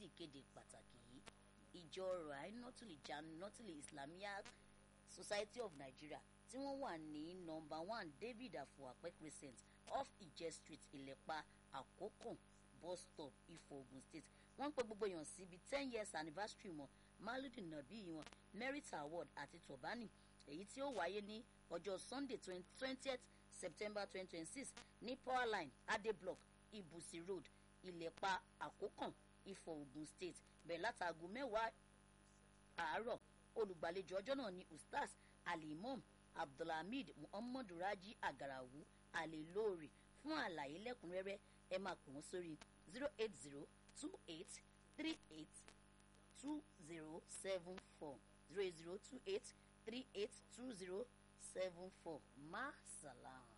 sí ìkéde pàtàkì yìí ìjọ rainotul janotul islamiyah society of nigeria tí wọ́n wà ní nọmba one david afuapẹ crescent off ije street ìlẹ̀pa àkókò bus stop ifọ̀ ogun state wọ́n ń pe gbogbo èèyàn síbi ten years anniversary wọn maludu nabi wọn merit award àti tobani èyí tí ó wáyé ní ọjọ́ sunday twentieth september twenty twenty six ní powerline ade block ibusi road ìlẹ̀pa àkókàn ifọ̀ ogun state bẹ̀rẹ̀ látàgò mẹ́wàá àárọ̀ olùgbàlejò ọjọ́ náà ní ustaz alimom abdulhamid muhammadu raji agarawu alelóore fún àlàyé lẹ́kùnrẹ́rẹ́ ẹ máa pè wọ́n sórí zero eight zero two eight three eight two zero seven four zero eight zero two eight three eight two zero seven four ma salam.